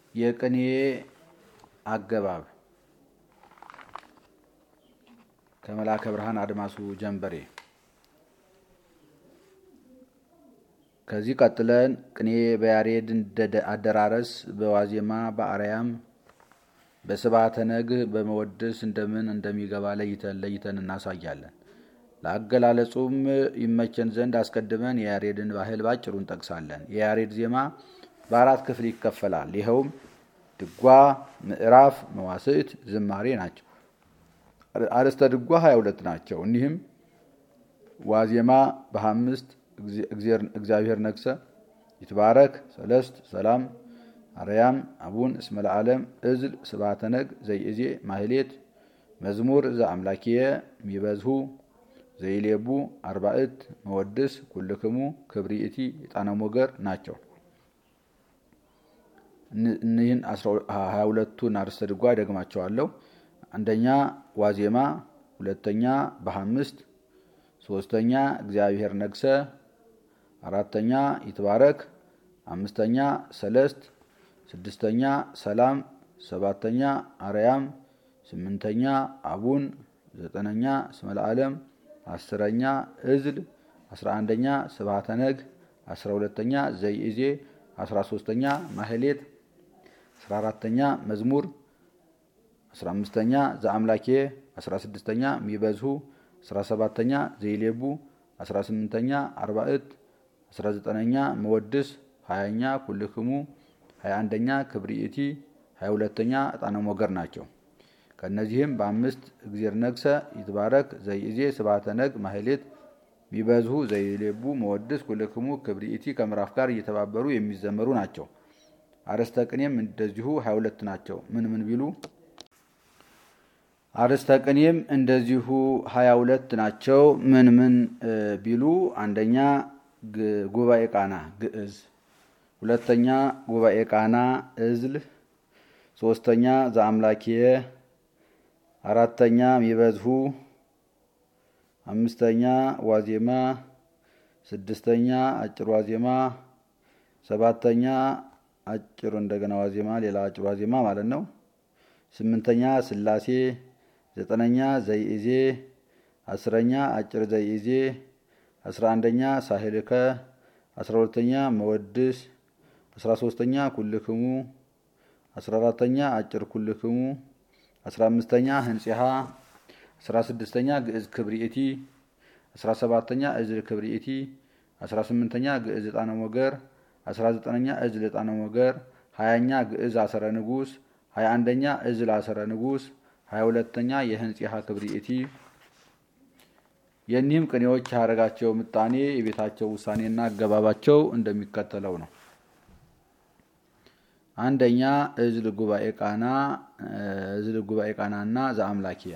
የቅኔ አገባብ ከመላከ ብርሃን አድማሱ ጀንበሬ። ከዚህ ቀጥለን ቅኔ በያሬድ አደራረስ በዋዜማ በአርያም በስብሐተ ነግህ በመወድስ እንደምን እንደሚገባ ለይተን ለይተን እናሳያለን። ለአገላለጹም ይመቸን ዘንድ አስቀድመን የያሬድን ባህል ባጭሩ እንጠቅሳለን። የያሬድ ዜማ በአራት ክፍል ይከፈላል። ይኸውም ድጓ፣ ምዕራፍ፣ መዋስዕት፣ ዝማሬ ናቸው። አርዕስተ ድጓ ሀያ ሁለት ናቸው። እኒህም ዋዜማ በአምስት እግዚአብሔር ነግሰ፣ ይትባረክ፣ ሰለስት፣ ሰላም፣ አርያም፣ አቡን እስመ ለዓለም፣ እዝል፣ ስብሐተ ነግ፣ ዘይእዜ፣ ማህሌት፣ መዝሙር ዘአምላኪየ ሚበዝሁ ዘይሌቡ፣ አርባዕት፣ መወድስ፣ ኩልክሙ፣ ክብሪእቲ፣ የጣነ ሞገር ናቸው። እኒህን ሀያ ሁለቱን አርዕስተ ድጓ ደግማቸዋለሁ። አንደኛ ዋዜማ፣ ሁለተኛ በአምስት፣ ሶስተኛ እግዚአብሔር ነግሰ፣ አራተኛ ይትባረክ፣ አምስተኛ ሰለስት፣ ስድስተኛ ሰላም፣ ሰባተኛ አርያም፣ ስምንተኛ አቡን፣ ዘጠነኛ እስመ ለዓለም፣ አስረኛ እዝል፣ አስራ አንደኛ ስብሐተ ነግ፣ አስራ ሁለተኛ ዘይእዜ፣ አስራ ሶስተኛ ማህሌት፣ አስራ አራተኛ መዝሙር፣ አስራ አምስተኛ ዘአምላኬ፣ አስራ ስድስተኛ ሚበዝሁ፣ አስራ ሰባተኛ ዘይሌቡ፣ አስራ ስምንተኛ አርባዕት፣ አስራ ዘጠነኛ መወድስ፣ ሀያኛ ኩልክሙ፣ ሀያ አንደኛ ክብሪእቲ፣ ሀያ ሁለተኛ ዕጣነ ሞገር ናቸው። ከእነዚህም በአምስት እግዜር ነግሰ፣ ይትባረክ፣ ዘይእዜ፣ ስብሐተ ነግ፣ ማህሌት፣ ሚበዝሁ፣ ዘይሌቡ፣ መወድስ፣ ኩልክሙ፣ ክብሪእቲ ከምዕራፍ ጋር እየተባበሩ የሚዘመሩ ናቸው። አርዕስተ ቅኔም እንደዚሁ ሀያ ሁለት ናቸው። ምን ምን ቢሉ አርዕስተ ቅኔም እንደዚሁ ሀያ ሁለት ናቸው። ምን ምን ቢሉ አንደኛ ጉባኤ ቃና ግዕዝ፣ ሁለተኛ ጉባኤ ቃና እዝል፣ ሶስተኛ ዘአምላኪየ፣ አራተኛ ሚበዝሁ፣ አምስተኛ ዋዜማ፣ ስድስተኛ አጭር ዋዜማ፣ ሰባተኛ አጭር እንደገና ዋዜማ ሌላ አጭር ዋዜማ ማለት ነው። ስምንተኛ ስላሴ፣ ዘጠነኛ ዘይእዜ፣ አስረኛ አጭር ዘይእዜ፣ አስራ አንደኛ ሳህልከ፣ አስራ ሁለተኛ መወድስ፣ አስራ ሶስተኛ ኩልክሙ፣ አስራ አራተኛ አጭር ኩልክሙ፣ አስራ አምስተኛ ህንጺሃ፣ አስራ ስድስተኛ ግዕዝ ክብሪእቲ፣ አስራ ሰባተኛ እዝል ክብሪእቲ፣ አስራ ስምንተኛ ግዕዝ ዕጣነ ሞገር፣ አስራ ዘጠነኛ እዝል ዕጣነ ሞገር፣ ሀያኛ ግዕዝ አሰረ ንጉስ፣ ሀያ አንደኛ እዝል አሰረ ንጉስ፣ ሀያ ሁለተኛ የህንጺሃ ክብሪእቲ። የእኒህም ቅኔዎች ያደረጋቸው ምጣኔ የቤታቸው ውሳኔና አገባባቸው እንደሚከተለው ነው። አንደኛ እዝል ጉባኤ ቃና እዝል ጉባኤ ቃናና ዘአምላኪየ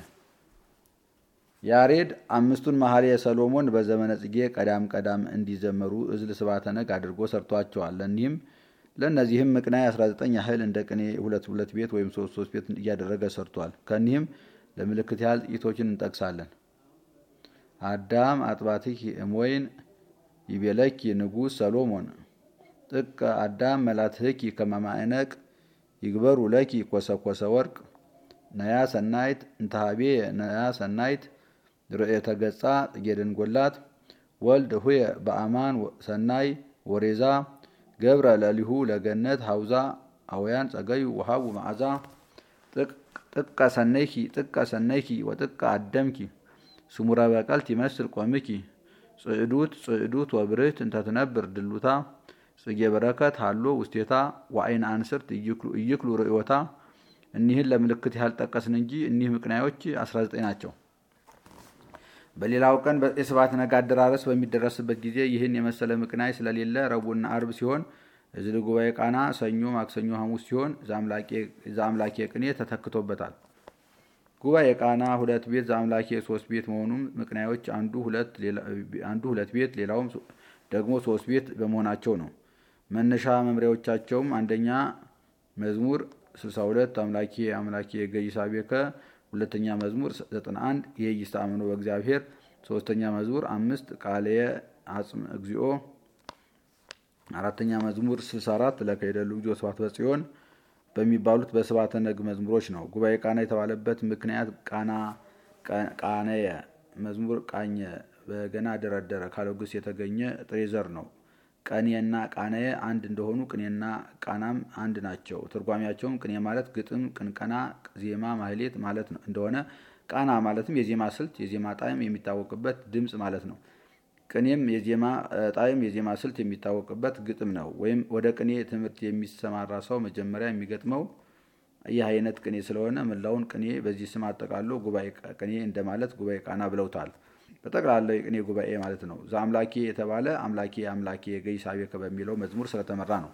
ያሬድ አምስቱን መኃልየ ሰሎሞን በዘመነ ጽጌ ቀዳም ቀዳም እንዲዘመሩ እዝል ስብሐተ ነግ አድርጎ ሰርቷቸዋል። ለእኒህም ለእነዚህም ምቅናይ 19 ያህል እንደ ቅኔ ሁለት ሁለት ቤት ወይም ሶስት ሶስት ቤት እያደረገ ሰርቷል። ከኒህም ለምልክት ያህል ጥቂቶችን እንጠቅሳለን። አዳም አጥባትኪ እሞይን ይቤለኪ ንጉሥ ሰሎሞን ጥቀ አዳም መላትህኪ ከመማዕነቅ ይግበሩ ለኪ ኮሰኮሰ ወርቅ ነያ ሰናይት እንተሃቤ ነያ ሰናይት ርእየተ ገጻ ጥጌደንጎላት ወልድ ሁየ በአማን ሰናይ ወሬዛ ገብረ ለሊሁ ለገነት ሀውዛ አውያን ጸገዩ ወሃቡ መዓዛ ጥቀ ሰነይኪ ጥቀ ሰነይኪ ወጥቀ አደምኪ ስሙረ በቀልት ይመስል ቆምኪ ጽዕዱት ጽዕዱት ወብርህት እንተትነብር ድሉታ ጽጌ በረከት ሃሎ ውስቴታ ወአይን አንስርት እይክሉ ርእዮታ። እኒህን ለምልክት ያህል ጠቀስን እንጂ እኒህ ምቅናዮች 19 ናቸው። በሌላው ቀን የስብሐተ ነግ አደራረስ በሚደረስበት ጊዜ ይህን የመሰለ ምቅናይ ስለሌለ ረቡዕና አርብ ሲሆን እዝል ጉባኤ ቃና ሰኞ፣ ማክሰኞ፣ ሐሙስ ሲሆን ዘአምላኬ ቅኔ ተተክቶበታል። ጉባኤ ቃና ሁለት ቤት ዘአምላኬ ሶስት ቤት መሆኑም ምቅናዮች አንዱ ሁለት ቤት ሌላውም ደግሞ ሶስት ቤት በመሆናቸው ነው። መነሻ መምሪያዎቻቸውም አንደኛ መዝሙር 62 አምላኬ አምላኬ ገይሳቤከ ሁለተኛ መዝሙር 91 የይስታምኖ በእግዚአብሔር ሶስተኛ መዝሙር አምስት ቃልየ አጽም እግዚኦ አራተኛ መዝሙር 64 ለከይደሉ እግዚኦ ስብሐት በጽዮን በሚባሉት በስብሐተ ነግ መዝሙሮች ነው። ጉባኤ ቃና የተባለበት ምክንያት ቃና ቃነየ መዝሙር ቃኘ በገና ደረደረ ካለው ግስ የተገኘ ጥሬ ዘር ነው። ቀኔና ቃነየ አንድ እንደሆኑ ቅኔና ቃናም አንድ ናቸው። ትርጓሜያቸውም ቅኔ ማለት ግጥም፣ ቅንቀና፣ ዜማ፣ ማህሌት ማለት እንደሆነ ቃና ማለትም የዜማ ስልት፣ የዜማ ጣዕም የሚታወቅበት ድምፅ ማለት ነው። ቅኔም የዜማ ጣዕም፣ የዜማ ስልት የሚታወቅበት ግጥም ነው። ወይም ወደ ቅኔ ትምህርት የሚሰማራ ሰው መጀመሪያ የሚገጥመው ይህ አይነት ቅኔ ስለሆነ መላውን ቅኔ በዚህ ስም አጠቃሎ ጉባኤ ቅኔ እንደማለት ጉባኤ ቃና ብለውታል። በጠቅላላው የቅኔ ጉባኤ ማለት ነው። ዘአምላኬ የተባለ አምላኬ አምላኬ ገይሳቤከ በሚለው መዝሙር ስለተመራ ነው።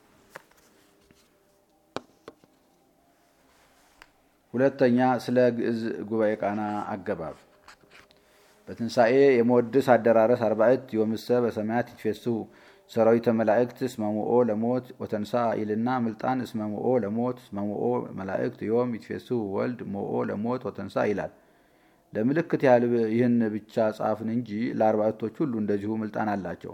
ሁለተኛ ስለ ግዕዝ ጉባኤ ቃና አገባብ በትንሣኤ የመወድስ አደራረስ አርባዕት ዮምሰ በሰማያት ይትፌስሑ ሰራዊተ መላእክት እስመሙኦ ለሞት ወተንሳ ይልና ምልጣን እስመሙኦ ለሞት እስመሙኦ መላእክት ዮም ይትፌስሑ ወልድ ሞኦ ለሞት ወተንሳ ይላል። ለምልክት ያህል ይህን ብቻ ጻፍን እንጂ ለአርባዕቶች ሁሉ እንደዚሁ ምልጣን አላቸው።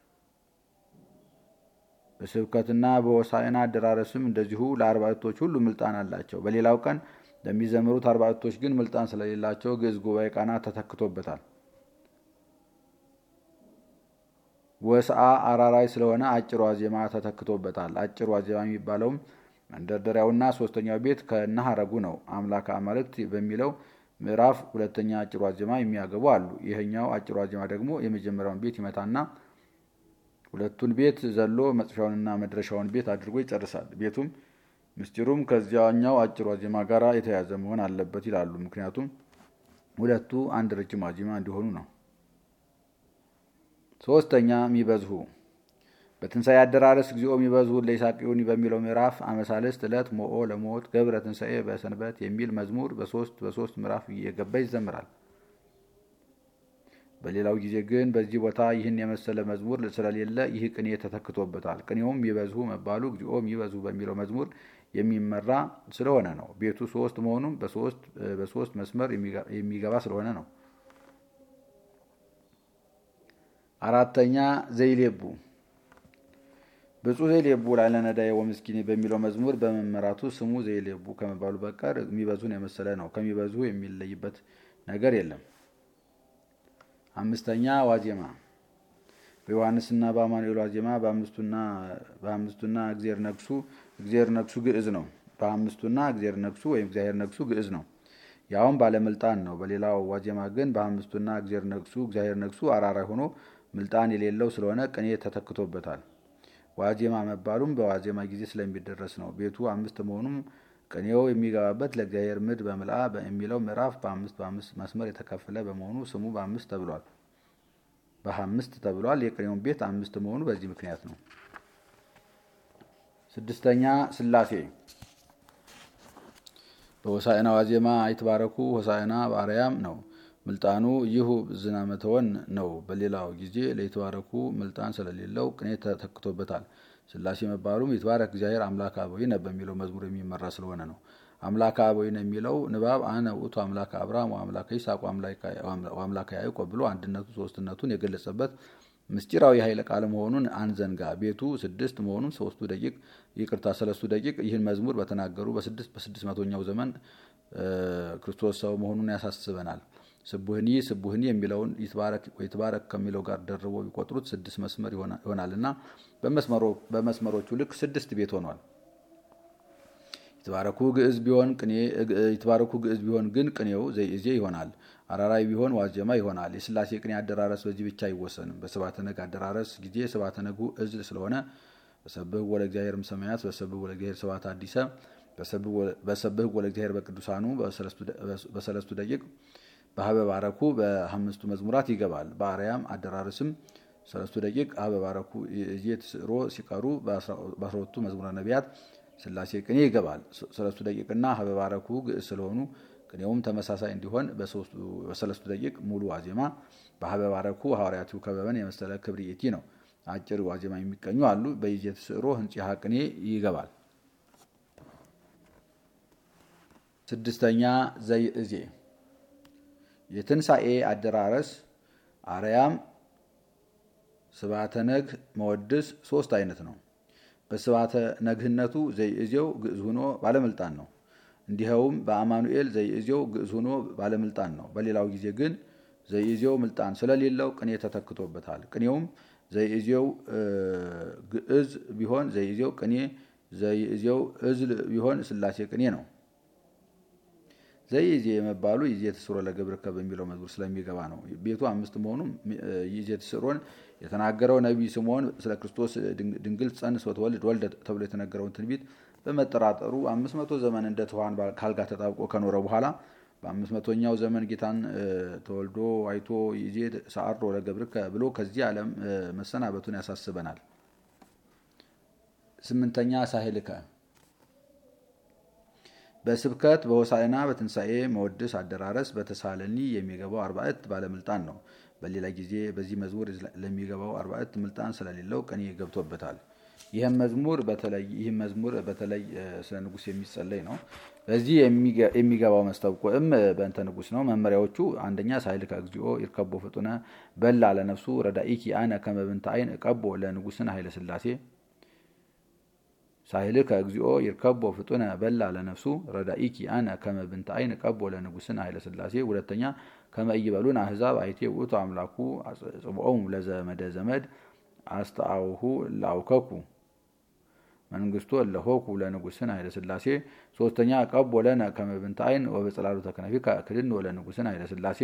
በስብከትና በሆሳዕና አደራረስም እንደዚሁ ለአርባዕቶች ሁሉ ምልጣን አላቸው። በሌላው ቀን ለሚዘምሩት አርባዕቶች ግን ምልጣን ስለሌላቸው ግዕዝ ጉባኤ ቃና ተተክቶበታል። ወስአ አራራይ ስለሆነ አጭር ዋዜማ ተተክቶበታል። አጭር ዋዜማ የሚባለውም መንደርደሪያውና ሶስተኛው ቤት ከነ ሐረጉ ነው። አምላከ አማልክት በሚለው ምዕራፍ ሁለተኛ አጭር ዋዜማ የሚያገቡ አሉ። ይህኛው አጭር ዋዜማ ደግሞ የመጀመሪያውን ቤት ይመታና ሁለቱን ቤት ዘሎ መጥፊያውንና መድረሻውን ቤት አድርጎ ይጨርሳል። ቤቱም ምስጢሩም ከዚያኛው አጭር ዋዜማ ጋር የተያዘ መሆን አለበት ይላሉ። ምክንያቱም ሁለቱ አንድ ረጅም ዋዜማ እንዲሆኑ ነው። ሶስተኛ ሚበዝሁ በትንሣኤ አደራረስ እግዚኦ ሚበዝሁ ለይሳቅዩኒ በሚለው ምዕራፍ አመሳልስት ዕለት ሞኦ ለሞት ገብረ ትንሣኤ በሰንበት የሚል መዝሙር በሶስት በሶስት ምዕራፍ እየገባ ይዘምራል። በሌላው ጊዜ ግን በዚህ ቦታ ይህን የመሰለ መዝሙር ስለሌለ ይህ ቅኔ ተተክቶበታል። ቅኔውም ሚበዝሁ መባሉ እግዚኦ ሚበዝሁ በሚለው መዝሙር የሚመራ ስለሆነ ነው። ቤቱ ሶስት መሆኑም በሶስት መስመር የሚገባ ስለሆነ ነው። አራተኛ ዘይሌቡ ብፁዕ ዘይሌቡ ላዕለ ነዳዬ ወምስኪኔ በሚለው መዝሙር በመመራቱ ስሙ ዘይሌቡ ከመባሉ በቀር የሚበዙን የመሰለ ነው። ከሚበዙ የሚለይበት ነገር የለም። አምስተኛ ዋዜማ በዮሐንስና በአማኑኤል ዋዜማ በአምስቱና እግዜር ነግሱ እግዜር ነግሱ ግዕዝ ነው። በአምስቱና እግዜር ነግሱ ወይም እግዚአብሔር ነግሱ ግዕዝ ነው። ያውም ባለምልጣን ነው። በሌላው ዋዜማ ግን በአምስቱና እግዜር ነግሱ እግዚአብሔር ነግሱ አራራይ ሆኖ ምልጣን የሌለው ስለሆነ ቅኔ ተተክቶበታል። ዋዜማ መባሉም በዋዜማ ጊዜ ስለሚደረስ ነው። ቤቱ አምስት መሆኑም ቅኔው የሚገባበት ለእግዚአብሔር ምድ በምልአ የሚለው ምዕራፍ በአምስት በአምስት መስመር የተከፈለ በመሆኑ ስሙ በአምስት ተብሏል በአምስት ተብሏል። የቅኔውን ቤት አምስት መሆኑ በዚህ ምክንያት ነው። ስድስተኛ ሥላሴ በሆሳዕና ዋዜማ አይትባረኩ ሆሳዕና በአርያም ነው። ምልጣኑ ይሁ ዝናመተወን ነው። በሌላው ጊዜ ለይትባረኩ ምልጣን ስለሌለው ቅኔ ተተክቶበታል። ሥላሴ መባሉም ይትባረክ እግዚአብሔር አምላከ አበዊነ በሚለው መዝሙር የሚመራ ስለሆነ ነው። አምላከ አበዊነ የሚለው ንባብ አነ ውእቱ አምላከ አብርሃም ወአምላከ ይስሐቅ ወአምላከ ያዕቆብ ብሎ አንድነቱ ሶስትነቱን የገለጸበት ምስጢራዊ ኃይለ ቃል መሆኑን አንዘንጋ። ቤቱ ስድስት መሆኑን ሶስቱ ደቂቅ ይቅርታ ሰለስቱ ደቂቅ ይህን መዝሙር በተናገሩ በስድስት በስድስት መቶኛው ዘመን ክርስቶስ ሰው መሆኑን ያሳስበናል። ስቡህኒ ስቡህኒ የሚለውን ይትባረክ ከሚለው ጋር ደርቦ ቢቆጥሩት ስድስት መስመር ይሆናልና በመስመሮቹ ልክ ስድስት ቤት ሆኗል። ይትባረኩ ግዕዝ ቢሆን ቅኔ ይትባረኩ ግዕዝ ቢሆን ግን ቅኔው ዘይእዜ ይሆናል። አራራይ ቢሆን ዋዜማ ይሆናል። የሥላሴ ቅኔ አደራረስ በዚህ ብቻ አይወሰንም። በስብሐተ ነግ አደራረስ ጊዜ ስብሐተ ነጉ እዝል ስለሆነ በሰብህ ወለ እግዚአብሔር እምሰማያት በሰብህ ወለ እግዚአብሔር ስብሐተ አዲሰ በሰብህ ወለ እግዚአብሔር በቅዱሳኑ በሰለስቱ ደቂቅ በሀበ ባረኩ በአምስቱ መዝሙራት ይገባል። በአርያም አደራረስም ሰለስቱ ደቂቅ ሀበ ባረኩ እየተስዕሮ ሲቀሩ በአስራሁለቱ መዝሙረ ነቢያት ሥላሴ ቅኔ ይገባል። ሰለስቱ ደቂቅና ሀበ ባረኩ ግዕዝ ስለሆኑ ቅኔውም ተመሳሳይ እንዲሆን በሰለስቱ ደቂቅ ሙሉ ዋዜማ በሀበ ባረኩ ሐዋርያቱ ከበበን የመሰለ ክብርኢቲ ነው። አጭር ዋዜማ የሚቀኙ አሉ። በይዜት ስዕሮ ህንጽሐ ቅኔ ይገባል። ስድስተኛ ዘይእዜ የትንሣኤ አደራረስ አርያም ስብሐተ ነግ መወድስ ሶስት አይነት ነው። በስባተ ነግህነቱ ዘይእዜው ግዕዝ ሆኖ ባለምልጣን ነው። እንዲኸውም በአማኑኤል ዘይእዜው ግዕዝ ሆኖ ባለምልጣን ነው። በሌላው ጊዜ ግን ዘይእዜው ምልጣን ስለሌለው ቅኔ ተተክቶበታል። ቅኔውም ዘይእዜው ግዕዝ ቢሆን ዘይእዜው ቅኔ፣ ዘይእዜው እዝል ቢሆን ሥላሴ ቅኔ ነው። ዘይእዜ የመባሉ ይዜ ትስሮ ለገብርከ በሚለው መዝሙር ስለሚገባ ነው። ቤቱ አምስት መሆኑም ይዜ ትስሮን የተናገረው ነቢይ ስምዖን ስለ ክርስቶስ ድንግል ጸንስ ወትወልድ ወልደ ተብሎ የተነገረውን ትንቢት በመጠራጠሩ አምስት መቶ ዘመን እንደ ትኋን ካልጋ ተጣብቆ ከኖረ በኋላ በአምስት መቶኛው ዘመን ጌታን ተወልዶ አይቶ ይዜ ሰዓሮ ለገብርከ ብሎ ከዚህ ዓለም መሰናበቱን ያሳስበናል። ስምንተኛ ሳህልከ በስብከት በሆሳዕና በትንሣኤ መወድስ አደራረስ በተሳለኒ የሚገባው አርባዕት ባለምልጣን ነው። በሌላ ጊዜ በዚህ መዝሙር ለሚገባው አርባዕት ምልጣን ስለሌለው ቅኔ ገብቶበታል። ይህም መዝሙር በተለይ ይህም መዝሙር በተለይ ስለ ንጉሥ የሚጸለይ ነው። በዚህ የሚገባው መስተብቆዕም በእንተ ንጉሥ ነው። መመሪያዎቹ አንደኛ ሳይልከ እግዚኦ ይርከቦ ፍጡነ በላ ለነፍሱ ረዳኢኪ አነ ከመብንተ አይን እቀቦ ለንጉሥን ኃይለ ሥላሴ ሳይልከ እግዚኦ ይርከቦ ፍጡነ በላ ለነፍሱ ረዳኢኪ አነ ከመብንተ አይን እቀቦ ለንጉሥን ኃይለ ሥላሴ። ሁለተኛ ከመ ኢይበሉን አሕዛብ አይቴ ውእቱ አምላኩ ጽብዖሙ ለዘመደ ዘመድ አስተአውሁ ላውከኩ መንግስቱ እለሆኩ ለንጉሥን ኃይለ ሥላሴ። ሶስተኛ ቀቦ ለነ ከመብንተ አይን ወበጽላሉ ተከነፊ ክድን ለንጉሥን ኃይለ ሥላሴ።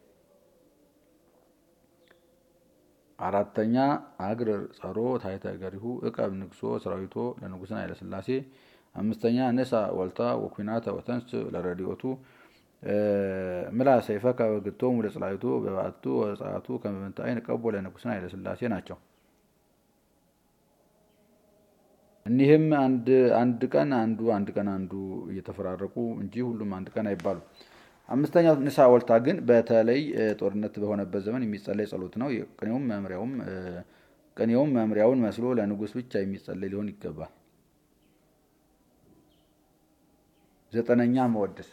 አራተኛ አግርር ጸሮ ታሕተ እገሪሁ እቀብ ንግሶ ሰራዊቶ ለንጉሥን ኃይለ ሥላሴ። አምስተኛ ንሳ ወልታ ወኩናተ ወተንስ ለረድኤቱ ምላ ሰይፈከ ወግቶሙ ለጽላዊቱ በባቱ ወጸአቱ ከመብንተ አይን ቀቦ ለንጉሥን ኃይለ ሥላሴ ናቸው። እኒህም አንድ ቀን አንዱ አንድ ቀን አንዱ እየተፈራረቁ እንጂ ሁሉም አንድ ቀን አይባሉም። አምስተኛው ንሳ ወልታ ግን በተለይ ጦርነት በሆነበት ዘመን የሚጸለይ ጸሎት ነው። ቅኔውም መምሪያውም ቅኔውም መምሪያውን መስሎ ለንጉሥ ብቻ የሚጸለይ ሊሆን ይገባል። ዘጠነኛ መወድስ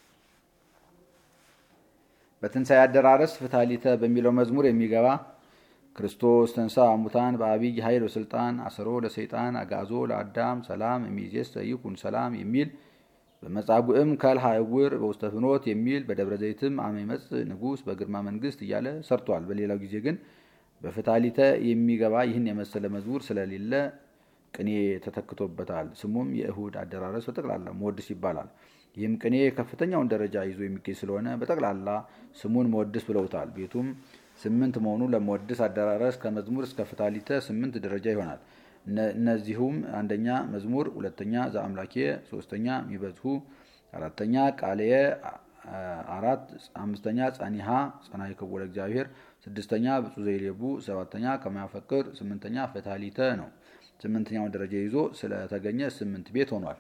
በትንሣኤ አደራረስ ፍታሊተ በሚለው መዝሙር የሚገባ ክርስቶስ ተንሳ ሙታን በአብይ ኃይል ወስልጣን አሰሮ ለሰይጣን አጋዞ ለአዳም ሰላም እሚዜሰ ይኩን ሰላም የሚል በመጻጉዕም ከልሃ እውር በውስተ ፍኖት የሚል በደብረ ዘይትም አመ ይመጽእ ንጉሥ በግርማ መንግስት እያለ ሰርቷል። በሌላው ጊዜ ግን በፍታሊተ የሚገባ ይህን የመሰለ መዝሙር ስለሌለ ቅኔ ተተክቶበታል። ስሙም የእሁድ አደራረስ በጠቅላላ መወድስ ይባላል። ይህም ቅኔ ከፍተኛውን ደረጃ ይዞ የሚገኝ ስለሆነ በጠቅላላ ስሙን መወድስ ብለውታል። ቤቱም ስምንት መሆኑ ለመወድስ አደራረስ ከመዝሙር እስከ ፍታሊተ ስምንት ደረጃ ይሆናል። እነዚሁም አንደኛ መዝሙር፣ ሁለተኛ ዘአምላኬ፣ ሶስተኛ ሚበዝሁ፣ አራተኛ ቃልየ፣ አራት አምስተኛ ጸኒሃ ጸናይ ክቡለ እግዚአብሔር፣ ስድስተኛ ብፁዕ ዘይሌቡ፣ ሰባተኛ ከማያፈቅር፣ ስምንተኛ ፍታሊተ ነው። ስምንተኛውን ደረጃ ይዞ ስለተገኘ ስምንት ቤት ሆኗል።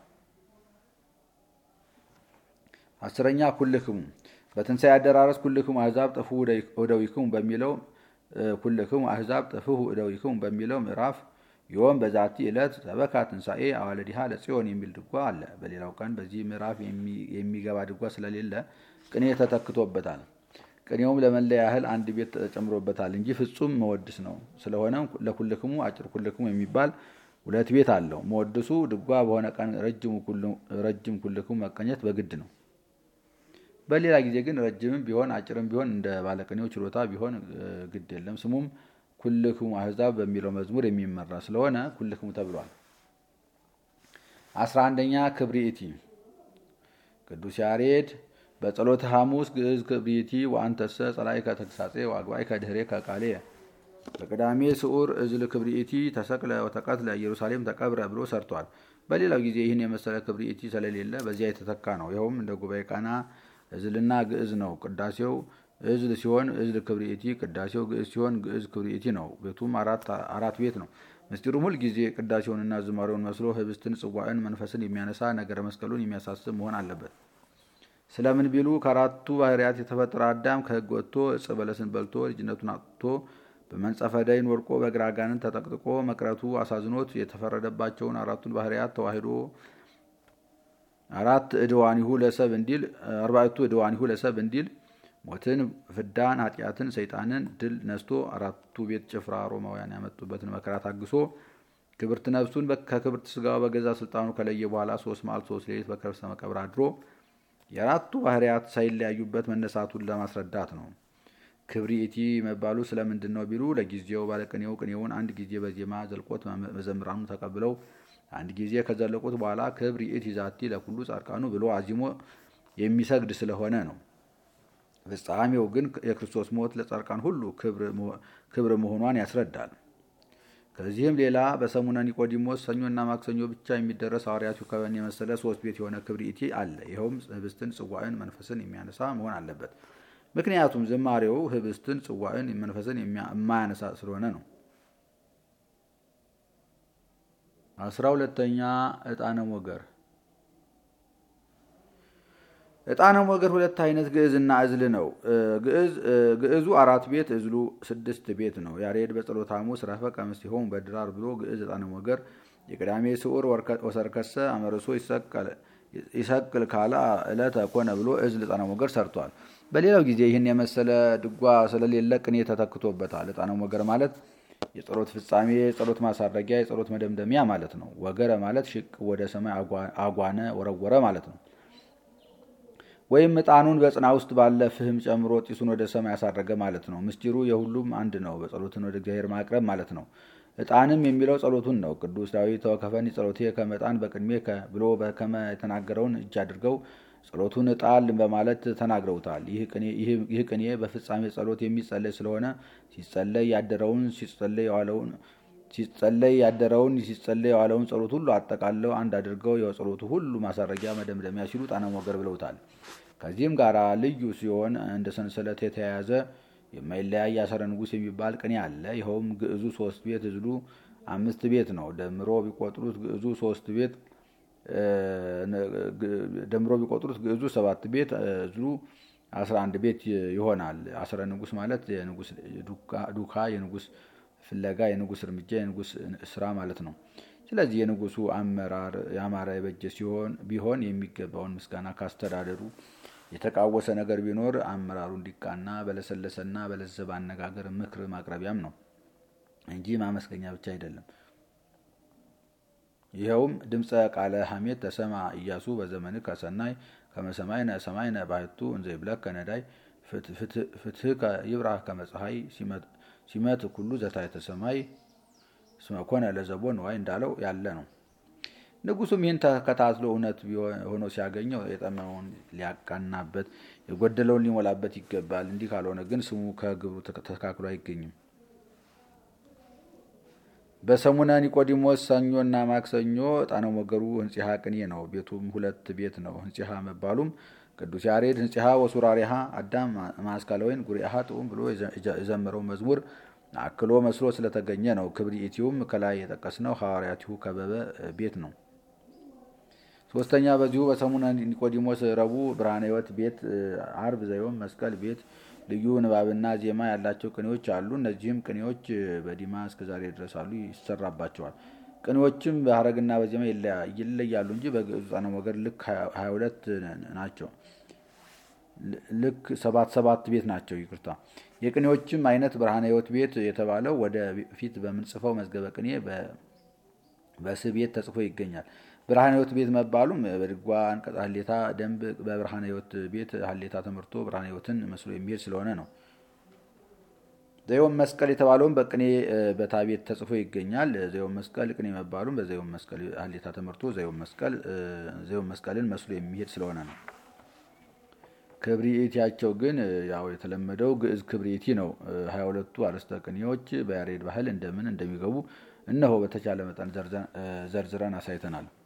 አስረኛ ኩልክሙ በትንሣኤ አደራረስ ኩልክሙ አሕዛብ ጠፍሑ እደዊክሙ በሚለው ኩልክሙ አሕዛብ ጠፍሑ እደዊክሙ በሚለው ምዕራፍ ዮም በዛቲ ዕለት ሰበካ ትንሣኤ አዋለዲሃ ለጽዮን የሚል ድጓ አለ። በሌላው ቀን በዚህ ምዕራፍ የሚገባ ድጓ ስለሌለ ቅኔ ተተክቶበታል። ቅኔውም ለመለያ ያህል አንድ ቤት ተጨምሮበታል እንጂ ፍጹም መወድስ ነው። ስለሆነም ለኩልክሙ አጭር ኩልክሙ የሚባል ሁለት ቤት አለው። መወድሱ ድጓ በሆነ ቀን ረጅም ኩልክሙ መቀኘት በግድ ነው። በሌላ ጊዜ ግን ረጅምም ቢሆን አጭርም ቢሆን እንደ ባለቅኔው ችሎታ ቢሆን ግድ የለም። ስሙም ኩልክሙ አሕዛብ በሚለው መዝሙር የሚመራ ስለሆነ ኩልክሙ ተብሏል። አስራ አንደኛ ክብሪኢቲ ቅዱስ ያሬድ በጸሎተ ሐሙስ ግዕዝ ክብሪቲ ወአንተሰ ጸላኢከ ተግሳጼ ወአግባኢከ ድኅሬከ ቃሌ በቅዳሜ ስዑር እዝል ክብሪኢቲ ተሰቅለ ወተቀትለ ኢየሩሳሌም ተቀብረ ብሎ ሰርቷል። በሌላው ጊዜ ይህን የመሰለ ክብሪኢቲ ስለሌለ በዚያ የተተካ ነው። ይኸውም እንደ ጉባኤ ቃና እዝልና ግዕዝ ነው። ቅዳሴው እዝል ሲሆን እዝል ክብሪኢቲ፣ ቅዳሴው ግዕዝ ሲሆን ግዕዝ ክብሪኢቲ ነው። ቤቱም አራት ቤት ነው። ምስጢሩም ሁል ጊዜ ቅዳሴውንና ዝማሬውን መስሎ ህብስትን፣ ጽዋዕን፣ መንፈስን የሚያነሳ ነገረ መስቀሉን የሚያሳስብ መሆን አለበት። ስለምን ቢሉ ከአራቱ ባህርያት የተፈጠረ አዳም ከሕግ ወጥቶ ዕፀ በለስን በልቶ ልጅነቱን አጥቶ በመንጸፈ ደይን ወድቆ በግራ አጋንንት ተጠቅጥቆ መቅረቱ አሳዝኖት የተፈረደባቸውን አራቱን ባህርያት ተዋሂዶ አራት እድዋኒሁ ለሰብ እንዲል አርባዕቱ እድዋኒሁ ለሰብ እንዲል ሞትን፣ ፍዳን፣ ኃጢአትን፣ ሰይጣንን ድል ነስቶ አራቱ ቤት ጭፍራ ሮማውያን ያመጡበትን መከራ ታግሶ ክብርት ነፍሱን ከክብርት ስጋው በገዛ ስልጣኑ ከለየ በኋላ ሶስት መዓልት ሶስት ሌሊት በከርሰ መቃብር አድሮ የአራቱ ባህርያት ሳይለያዩበት መነሳቱን ለማስረዳት ነው። ክብሪቲ መባሉ ስለምንድን ነው ቢሉ ለጊዜው ባለቅኔው ቅኔውን አንድ ጊዜ በዜማ ዘልቆት መዘምራኑ ተቀብለው አንድ ጊዜ ከዘለቁት በኋላ ክብሪቲ ዛቲ ለኩሉ ጻድቃኑ ብሎ አዚሞ የሚሰግድ ስለሆነ ነው። ፍጻሜው ግን የክርስቶስ ሞት ለጻድቃን ሁሉ ክብር መሆኗን ያስረዳል። ከዚህም ሌላ በሰሙነ ኒቆዲሞስ ሰኞና ማክሰኞ ብቻ የሚደረስ ሐዋርያቱ ከበን የመሰለ ሶስት ቤት የሆነ ክብሪቲ አለ። ይኸውም ህብስትን፣ ጽዋዕን፣ መንፈስን የሚያነሳ መሆን አለበት። ምክንያቱም ዝማሬው ህብስትን፣ ጽዋዕን፣ መንፈስን የማያነሳ ስለሆነ ነው። አስራ ሁለተኛ ዕጣነ ሞገር ዕጣነ ሞገር ሁለት አይነት ግዕዝና እዝል ነው። ግዕዙ አራት ቤት እዝሉ ስድስት ቤት ነው። ያሬድ በጸሎተ ሐሙስ ረፈቀ ምስቲሆሙ በድራር ብሎ ግዕዝ ዕጣነ ሞገር የቅዳሜ ስዑር ወሰርከሰ አመርሶ ይሰቅል ካላ ዕለተ ኮነ ብሎ እዝል ዕጣነ ሞገር ሰርቷል። በሌላው ጊዜ ይህን የመሰለ ድጓ ስለሌለ ቅኔ ተተክቶበታል። ዕጣነ ሞገር ማለት የጸሎት ፍጻሜ፣ የጸሎት ማሳረጊያ፣ የጸሎት መደምደሚያ ማለት ነው። ወገረ ማለት ሽቅ ወደ ሰማይ አጓነ ወረወረ ማለት ነው። ወይም ዕጣኑን በጽና ውስጥ ባለ ፍህም ጨምሮ ጢሱን ወደ ሰማይ ያሳረገ ማለት ነው። ምስጢሩ የሁሉም አንድ ነው። በጸሎትን ወደ እግዚአብሔር ማቅረብ ማለት ነው። ዕጣንም የሚለው ጸሎቱን ነው። ቅዱስ ዳዊት ተወከፈኒ ጸሎቴ ከመ ዕጣን በቅድሜ ብሎ በከመ የተናገረውን እጅ አድርገው ጸሎቱን ዕጣን በማለት ተናግረውታል። ይህ ቅኔ በፍጻሜ ጸሎት የሚጸለይ ስለሆነ ሲጸለይ ያደረውን ሲጸለይ የዋለውን ሲጸለይ ያደረውን ሲጸለይ የዋለውን ጸሎት ሁሉ አጠቃለው አንድ አድርገው የጸሎቱ ሁሉ ማሳረጊያ መደምደሚያ ሲሉ ዕጣነ ሞገር ብለውታል። ከዚህም ጋር ልዩ ሲሆን እንደ ሰንሰለት የተያያዘ የማይለያይ አሰረ ንጉሥ የሚባል ቅኔ አለ። ይኸውም ግዕዙ ሶስት ቤት እዝሉ አምስት ቤት ነው። ደምሮ ቢቆጥሩት ግዕዙ ሶስት ቤት ደምሮ ቢቆጥሩት ግዕዙ ሰባት ቤት እዝሉ አስራ አንድ ቤት ይሆናል። አስረ ንጉሥ ማለት የንጉሥ ዱካ፣ የንጉሥ ፍለጋ፣ የንጉሥ እርምጃ፣ የንጉሥ ስራ ማለት ነው። ስለዚህ የንጉሱ አመራር ያማረ የበጀ ሲሆን ቢሆን የሚገባውን ምስጋና ካስተዳደሩ የተቃወሰ ነገር ቢኖር አመራሩ እንዲቃና በለሰለሰና በለዘበ አነጋገር ምክር ማቅረቢያም ነው እንጂ ማመስገኛ ብቻ አይደለም። ይኸውም ድምፀ ቃለ ሐሜት ተሰማ ኢያሱ በዘመን ከሰናይ ከመሰማይነ ሰማይነ ባህቱ እንዘ ይብለከ ነዳይ ፍትህ ይብራህ ከመፀሐይ ሲመት ኩሉ ዘታሕተ ሰማይ እስመ ኮነ ለዘቦ ንዋይ እንዳለው ያለ ነው። ንጉሱም ይህን ተከታትሎ እውነት ሆኖ ሲያገኘው የጠመመውን ሊያቃናበት የጎደለውን ሊሞላበት ይገባል። እንዲህ ካልሆነ ግን ስሙ ከግብሩ ተስተካክሎ አይገኝም። በሰሙነ ኒቆዲሞስ ሰኞና ማክሰኞ ዕጣነ ሞገሩ ህንጺሃ ቅኔ ነው። ቤቱም ሁለት ቤት ነው። ህንጺሃ መባሉም ቅዱስ ያሬድ ህንጺሃ ወሱራሪሃ አዳም ማስካለወይን ጉሪሃ ጥዑም ብሎ የዘመረው መዝሙር አክሎ መስሎ ስለተገኘ ነው። ክብሪኢቲውም ከላይ የጠቀስነው ሐዋርያቲሁ ከበበ ቤት ነው። ሶስተኛ በዚሁ በሰሙነ ኒቆዲሞስ ረቡዕ ብርሃነ ሕይወት ቤት፣ አርብ ዘዮም መስቀል ቤት ልዩ ንባብና ዜማ ያላቸው ቅኔዎች አሉ። እነዚህም ቅኔዎች በዲማ እስከ ዛሬ ድረስ አሉ፣ ይሰራባቸዋል። ቅኔዎችም በሀረግና በዜማ ይለያሉ እንጂ በግዕዙ ዕጣነ ሞገር ልክ ሀያ ሁለት ናቸው። ልክ ሰባት ሰባት ቤት ናቸው። ይቅርታ። የቅኔዎችም አይነት ብርሃነ ሕይወት ቤት የተባለው ወደ ፊት በምንጽፈው መዝገበ ቅኔ በስ ቤት ተጽፎ ይገኛል። ብርሃነ ሕይወት ቤት መባሉም በድጓ አንቀጽ ሀሌታ ደንብ በብርሃነ ሕይወት ቤት ሀሌታ ተመርቶ ብርሃነ ሕይወትን መስሎ የሚሄድ ስለሆነ ነው። ዘዮም መስቀል የተባለውም በቅኔ በታ ቤት ተጽፎ ይገኛል። ዘዮም መስቀል ቅኔ መባሉም በዘዮም መስቀል ሀሌታ ተመርቶ ዘዮም መስቀልን መስሎ የሚሄድ ስለሆነ ነው። ክብሪኢቲያቸው ግን ያው የተለመደው ግዕዝ ክብሪኢቲ ነው። ሀያ ሁለቱ አርዕስተ ቅኔዎች በያሬድ ባህል እንደምን እንደሚገቡ እነሆ በተቻለ መጠን ዘርዝረን አሳይተናል።